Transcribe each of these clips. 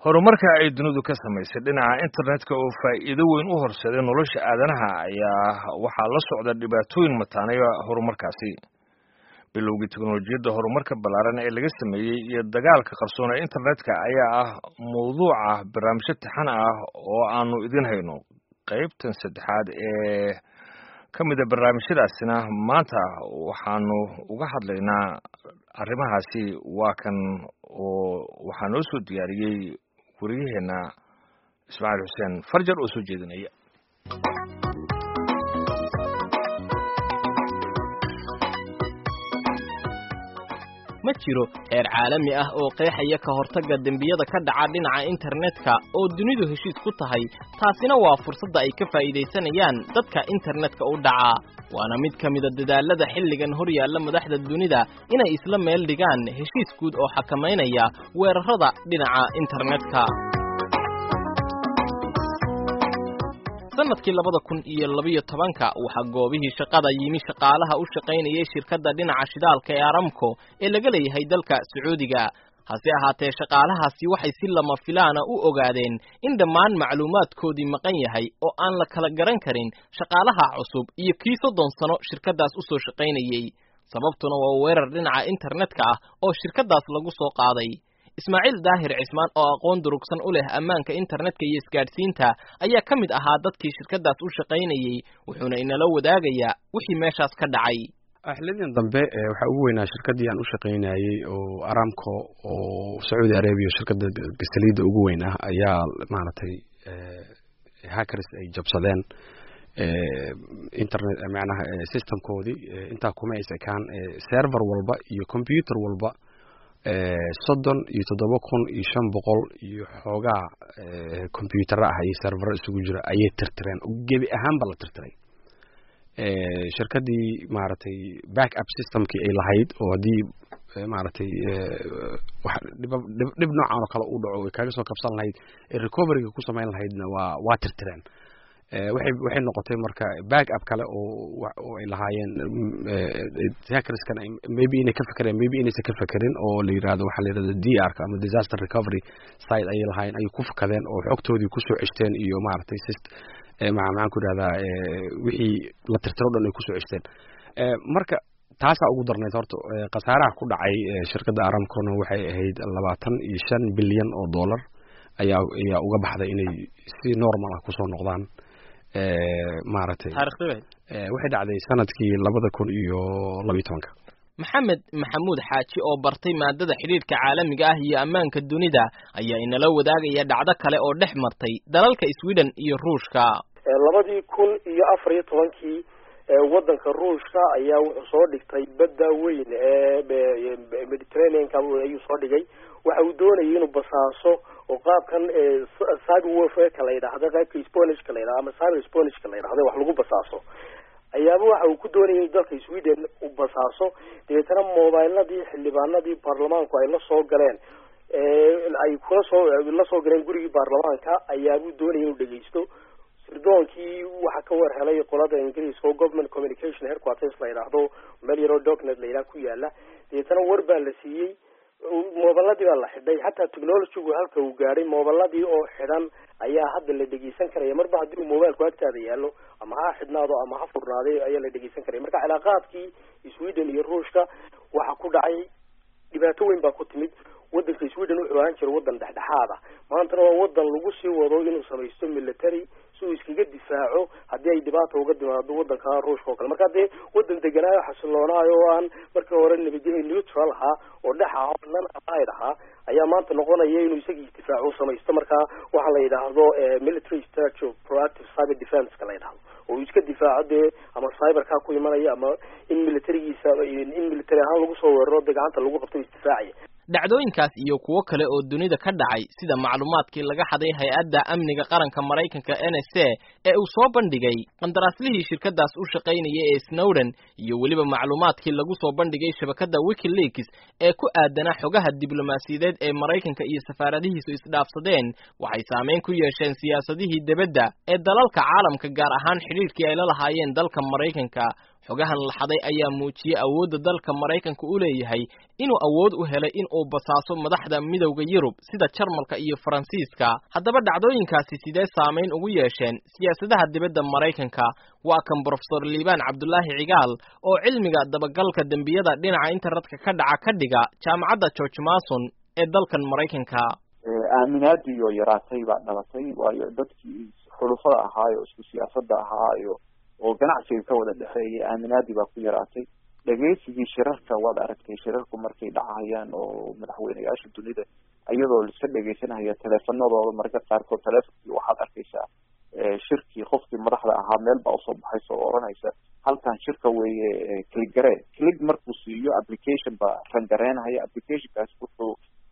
horumarka ay dunidu ka samaysay dhinaca internetka oo faa'iido weyn u horseeday nolosha aadanaha ayaa waxaa la socda dhibaatooyin mataanaya horumarkaasi bilowgii teknolojiyadda horumarka ballaaran ee laga sameeyey iyo dagaalka qarsoon ee internetka ayaa ah mawduuca barnaamijyo taxan ah oo aanu idin hayno qaybtan saddexaad ee ka mida barnaamijyadaasina maanta waxaanu uga hadlaynaa arrimahaasi waa kan oo waxaa noo soo diyaariyey wariyaheenna ismaaciil xuseen farjar oo soo jeedinaya ma jiro heer caalami ah oo qeexaya ka hortagga dembiyada ka dhaca dhinaca internetka oo dunidu heshiis ku tahay taasina waa fursadda ay ka faa'iidaysanayaan dadka internetka u dhaca waana mid ka mida dadaalada xilligan hor yaalla madaxda dunida inay isla meel dhigaan heshiis guud oo xakamaynaya weerarrada dhinaca internetka sanadkii labada kun iyo labiyo tobanka waxaa goobihii shaqada yimi shaqaalaha u shaqaynayay shirkadda dhinaca shidaalka ee aramco ee laga leeyahay dalka sacuudiga hase ahaatee shaqaalahaasi waxay si lama filaana u ogaadeen in dhammaan macluumaadkoodii maqan yahay oo aan la kala garan karin shaqaalaha cusub iyo kii soddon sano shirkaddaas u soo shaqaynayey sababtuna waa weerar dhinaca internetka ah oo shirkaddaas lagu soo qaaday ismaaciil daahir cismaan oo aqoon durugsan u leh ammaanka internetka iyo isgaadhsiinta ayaa ka mid ahaa dadkii shirkaddaas u shaqaynayey wuxuuna inala wadaagayaa wixii meeshaas ka dhacay xilladii dambe waxaa ugu weynaa shirkaddii aan u shaqaynayey oo aramco oo sacuudi arabia shirkadda saliidda ugu weyn ah ayaa maaragtay hackers ay jabsadeen internet macnaha systemkoodii intaa kuma ays ekaan server walba iyo computer walba soddon iyo toddoba kun iyo shan boqol iyo xoogaa combyutara ah iyo servero isugu jira ayay tirtireen gebi ahaanba la tirtiray shirkaddii maaragtay back up systemkii ay lahayd oo haddii maaragtay dhib noocan oo kale u dhaco ay kaaga soo kabsan lahayd ee recoveryga ku samayn lahaydna waa waa tirtireen waxay waxay noqotay marka back up kale oo oo ay lahaayeen hackerskana maybe inay ka fekereen maybe inaysan ka fekerin oo la yirahdo waxaa la yirahda d r ka ama disaster recovery site ayay lahaayeen ayay ku fakadeen oo xogtoodii kusoo ceshteen iyo maaragtay sist maxaan ku idhahdaa wixii la tirtiro dhan ay kusoo ceshteen marka taasaa ugu darnayd horta khasaaraha ku dhacay shirkadda aramcona waxay ahayd labaatan iyo shan bilyan oo dollar ayaa ayaa uga baxday inay si normal ah kusoo noqdaan maaragtay waxay dhacday sanadkii labada kun iyo labiyo tobanka maxamed maxamuud xaaji oo bartay maadada xidhiidhka caalamiga ah iyo ammaanka dunida ayaa inala wadaagaya dhacdo kale oo dhex martay dalalka sweden iyo ruushka labadii kun iyo afar iyo tobankii waddanka ruushka ayaa wuxuu soo dhigtay badda weyn ee mediterraneanka ayuu soo dhigay waxa uu doonayay inuu basaaso oo qaabkan cyber warfareka la yidhaahdo qaybka sponishka la yidhahdo ama cyber sponishka la yidhahdo wax lagu basaaso ayaaba waxa uu ku doonayay in dalka sweden uu basaaso dabeetana mobiladii xildhibaanadii baarlamaanku ay la soo galeen ay kula soo la soo galeen gurigii baarlamaanka ayaabuu doonayay inuu dhegeysto sirdoonkii waxaa ka war helay qolada ingiriiska oo government communication headquarters la yidhaahdo meel yaroo docnet la yidhaha ku yaala dabeetana war baa la siiyey moobaladii baa la xidhay xataa technologygu halka uu gaadhay moobaladii oo xidhan ayaa hadda la dhegeysan karaya marba haddii uu mobilku agtaada yaallo ama ha xidhnaado ama ha furnaaday ayaa la dhegeysan karaya marka cilaaqaadkii sweden iyo ruushka waxaa ku dhacay dhibaato weyn baa ku timid waddanka sweden wuxuu ahaan jira waddan dhexdhexaad ah maantana waa waddan lagu sii wado inuu samaysto military si uu iskaga difaaco haddii ay dhibaata uga timaado waddanka ruushka oo kale marka dee waddan deganaayo xasiloonaayo oo aan markii hore nabadgelya neutral ahaa oo dhex ah oo nan allied ahaa ayaa maanta noqonaya inuu isagii isdifaaco samaysto marka waxaa la yidhaahdo military structure proactive cyber defense-ka la yidhahdo oo uu iska difaaco dee ama cyberkaa ku imanaya ama in militarigiisa in military ahaan lagu soo weeraro dee gacanta lagu qabto isdifaacaya dhacdooyinkaas iyo kuwo kale oo dunida ka dhacay sida macluumaadkii laga xaday hay-adda amniga qaranka maraykanka n s a ee uu soo bandhigay qandaraaslihii shirkaddaas u shaqaynayay ee snowden iyo weliba macluumaadkii lagu soo bandhigay shabakadda wikileaks ee ku aadanaa xogaha diblomaasiyadeed ee maraykanka iyo safaaradihiisu isdhaafsadeen waxay saameyn ku yeesheen siyaasadihii debadda ee dalalka caalamka gaar ahaan xidhiidhkii ay la lahaayeen dalka maraykanka xogahan la xaday ayaa muujiyey awoodda dalka maraykanka u leeyahay inuu awood u helay in uu basaaso madaxda midowda yurub sida jarmalka iyo faransiiska haddaba dhacdooyinkaasi sidee saamayn ugu yeesheen siyaasadaha dibadda maraykanka waa kan brofesor liibaan cabdulaahi cigaal oo cilmiga dabagalka dembiyada dhinaca internetka ka dhaca ka dhiga jaamacadda george mason ee dalkan maraykanka aaminaadii oo yaraatay baa dhalatay waayo dadkii xulufada ahaayo isku siyaasadda ahaayo oo ganacsiga ka wada dhexeeyay aaminaadii baa ku yaraatay dhegeysigii shirarka waad aragtay shirarku markay dhacayaan oo madaxweyneyaasha dunida iyadoo laiska dhegeysanaya teleefanadooda mararka qaarkood teleefonkii waxaad arkaysaa shirkii qofkii madaxda ahaa meel baa usoo baxaysa oo odhanaysa halkan shirka weeye cligare clig markuu siiyo application baa rangareynhaya applicationkaas wuxuu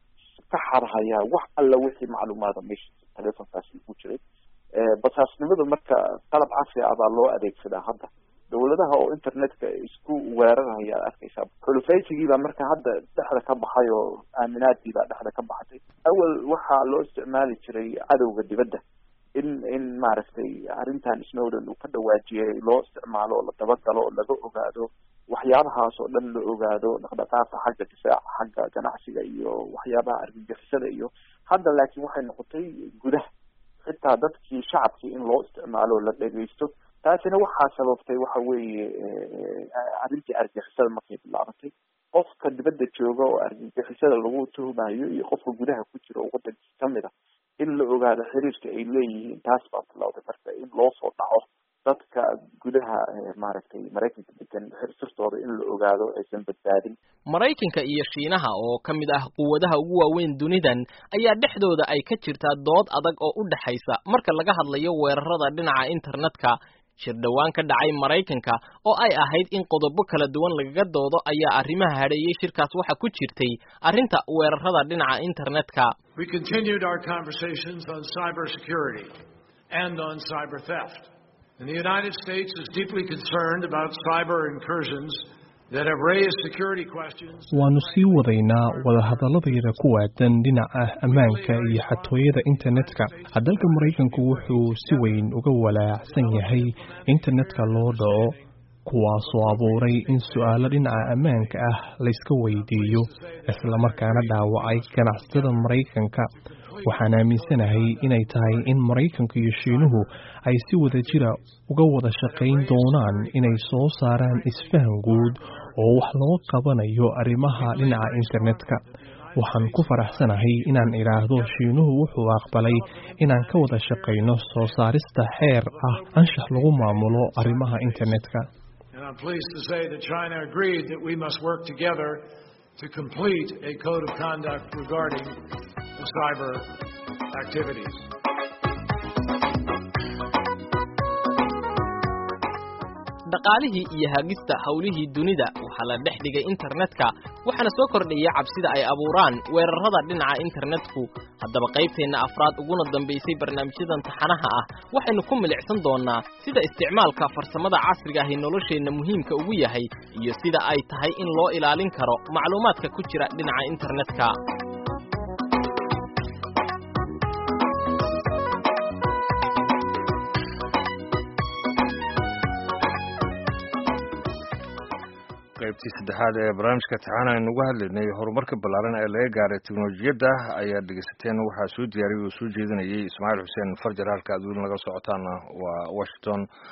ka xadhayaa wax alla wixii macluumaada meesha telefonkaasi ku jiray basaasnimada marka qalab casri ah baa loo adeegsadaa hadda dawladaha oo internetka isku weeraraya ad arkaysaa xulufaysigii baa marka hadda dhexda ka baxay oo aaminaadii baa dhexda ka baxday awel waxaa loo isticmaali jiray cadowga dibadda in in maaragtay arrintan snowden uu ka dhawaajiyay loo isticmaalo oo la dabagalo oo laga ogaado waxyaabahaas oo dhan la ogaado dhaqdhaqaaqa xagga difaaca xagga ganacsiga iyo waxyaabaha argagixisada iyo hadda laakiin waxay noqotay gudaha xitaa dadkii shacabkii in loo isticmaalo la dhegeysto taasina waxaa sababtay waxa weeye arrintii argagixisada markay bilaabatay qofka dibadda jooga oo argagixisada lagu tuhumayo iyo qofka gudaha ku jira oo waddankii kamid a in la ogaado xiriirka ay leeyihiin taas baa bilowday marka in loo soo dhaco dadka gudaha maaragtay maraykanka degan sirtooda in la ogaado aysan badbaadin maraykanka iyo shiinaha oo ka mid ah quwadaha ugu waaweyn dunidan ayaa dhexdooda ay ka jirtaa dood adag oo u dhexaysa marka laga hadlayo weerarada dhinaca internetka shir dhowaan ka dhacay maraykanka oo ay ahayd in qodobo kala duwan lagaga doodo ayaa arrimaha hadheeyey shirkaas waxa ku jirtay arrinta weerarada dhinaca internetka We continued our conversations on cybersecurity and on cyber theft. And the United States is deeply concerned about cyber incursions that have raised security questions. waannu sii wadaynaa wadahadaladayada ku waadan dhinaca ammaanka iyo xatooyada internetka dalka maraykanku wuxuu si weyn uga walaacsan yahay internetka loo dhaco kuwaasoo abuuray in su-aalo dhinaca ammaanka ah layska weydiiyo islamarkaana dhaawacay ganacsatada maraykanka waxaan aaminsanahay inay tahay in maraykanka iyo shiinuhu ay si wada jira uga wada shaqayn doonaan inay soo saaraan isfahan guud oo wax loo qabanayo arrimaha dhinaca internetka waxaan ku faraxsanahay inaan idhaahdo shiinuhu wuxuu aqbalay inaan ka wada shaqayno soo saarista xeer ah anshax lagu maamulo arrimaha internetka And I'm pleased to say that China agreed that we must work together to complete a code of conduct regarding the cyber activities. dhaqaalihii iyo hagista howlihii dunida waxaa la dhex dhigay internetka waxaana soo kordhaya cabsida ay abuuraan weerarada dhinaca internetku haddaba qaybteenna afraad uguna dambaysay barnaamijyadan taxanaha ah waxaynu ku milicsan doonnaa sida isticmaalka farsamada casriga ahi nolosheenna muhiimka ugu yahay iyo sida ay tahay in loo ilaalin karo macluumaadka ku jira dhinaca internetka qaybtii saddexaad ee barnaamijka taxaan aynu uga hadlaynay horumarka ballaaran ee laga gaaray teknolojiyadda ayaad dhegeysateen waxaa soo diyaariyay oo soo jeedinayay ismaaciil xuseen farjar halka aad weli naga socotaana waa washington